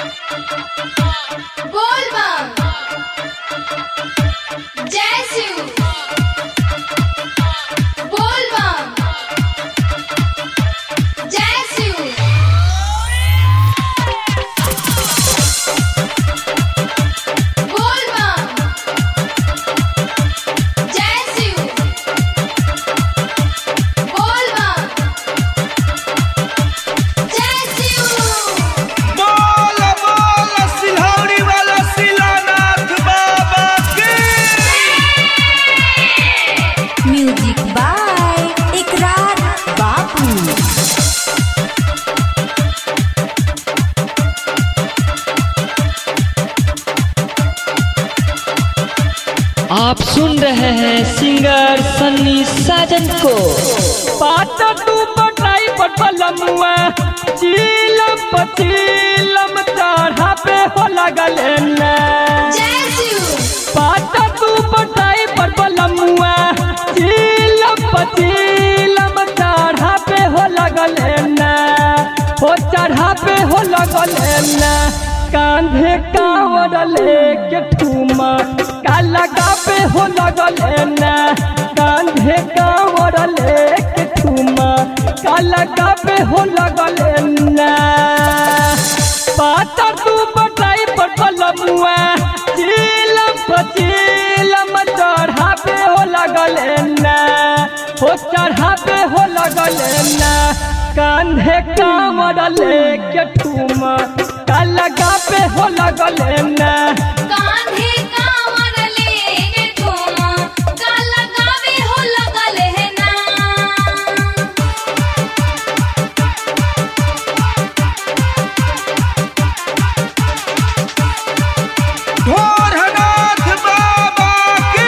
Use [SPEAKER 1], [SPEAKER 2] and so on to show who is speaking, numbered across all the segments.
[SPEAKER 1] बोल बम जय शिव बोल बम जय शिव बोल बम जय शिव बोल बम जय शिव
[SPEAKER 2] बोल बोल सिलौड़ी वाला शिलानाथ बाबा की
[SPEAKER 3] म्यूजिक बाय इकरार बाबू
[SPEAKER 4] आप सुन रहे हैं सिंगर सन्नी साजन को
[SPEAKER 5] पाता तू पटाई पटलमुआ चीलम पचीलम चढ़ा पे हो लगल न
[SPEAKER 1] जय शिव
[SPEAKER 5] पाता तू पटाई पटलमुआ चीलम पचीलम चढ़ा पे हो लगल न हो चढ़ा पे हो लगल न कांधे कांवर लेके ठूमा का लगा पे हो लगल न कांधे कांवर लेके ठूमा का लगा पे हो लगल न पाता तू बटाई पटलमुआ चीलम पचीलम चढ़ा पे हो लगल न हो चढ़ा पे हो लगल न कांधे कांवर लेके ठूमा का लगा पे हो लगल न
[SPEAKER 1] कांधे कांवर लेके ठूमा का लगावे हो लगल है ना
[SPEAKER 2] भोरनाथ बाबा की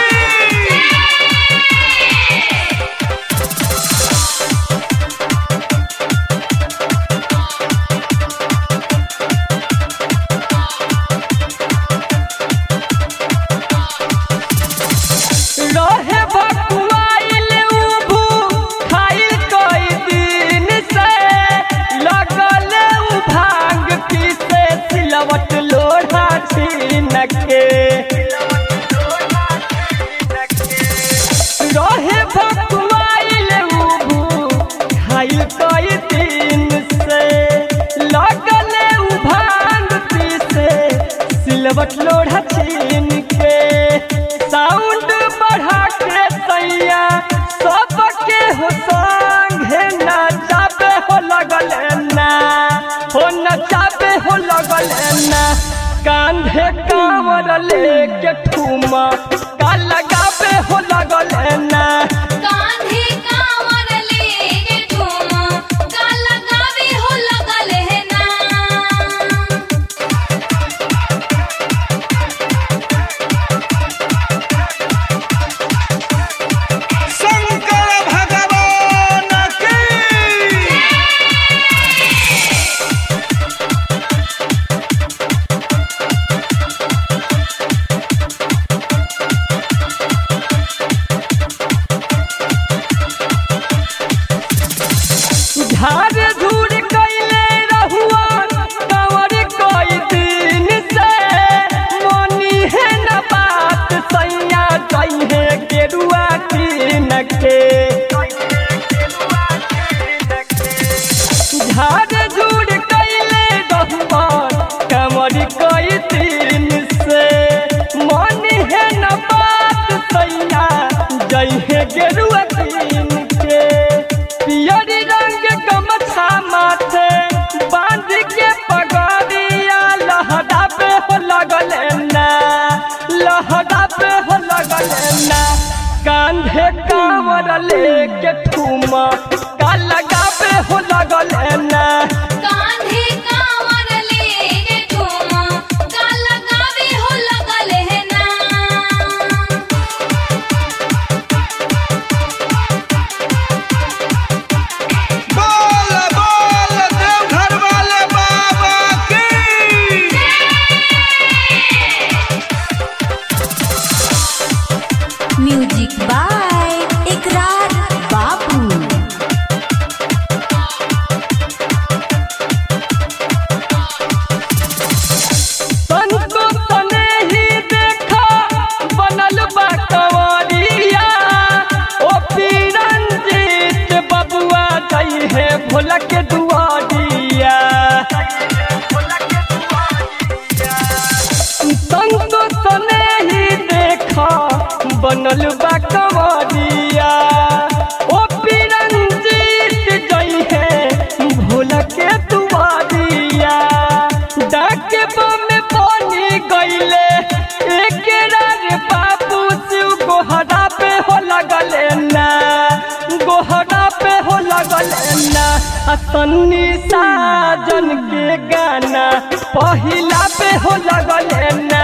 [SPEAKER 5] रहे बकुआइल उभू खाइल कई दिन से लगल उ भांग पीसे सिलवट लोढ़ा छीन के रहे बकुआइल उभू खाइल कई दिन से लगल उ भांग पीसे सिलवट लोढ़ा छीन के साउंड बढ़ा के सैया सबके हो संगे नचाबे हो लगल ना हो नचाबे हो लगल ना कांधे कांवर लेके ठूमा का लगाबे हो लगल ना
[SPEAKER 1] कांधे कांवर लेके ठूमा का लगावे हो लगल है ना
[SPEAKER 2] शंकर भगवान की
[SPEAKER 5] झाड़ झूड़ कैले रहुआ कंवर कई दिन से मनी है न बात सैया कहे गेरुआ कीन के झाड़ झूड़ कैले रहुआ कंवर कई दिन से मनी है न बात सैया जहे गेरुआ कीन के पियरी रंग गमछा माथे बांध के पगड़िया लहरा पे हो लगल ना लहरा पे हो लगल ना कांधे कांवर लेके ठूमा का लगा पे हो लगल ना
[SPEAKER 1] कांधे कांवर लेके ठूमा का लगावे हो लगल है ना
[SPEAKER 2] बोल बोल देवघर वाले बाबा की
[SPEAKER 3] म्यूजिक बाय इकरार बाबू
[SPEAKER 5] बनल बा कमरिया ओ पिरंजीत जई है भोला के दुआरिया डाके में बनी गईले एक रे बाबू शिव गोहरा पे हो लगले ना गोहरा पे हो लगले ना आ सन्नी साजन के गाना पहिला पे हो लगले ना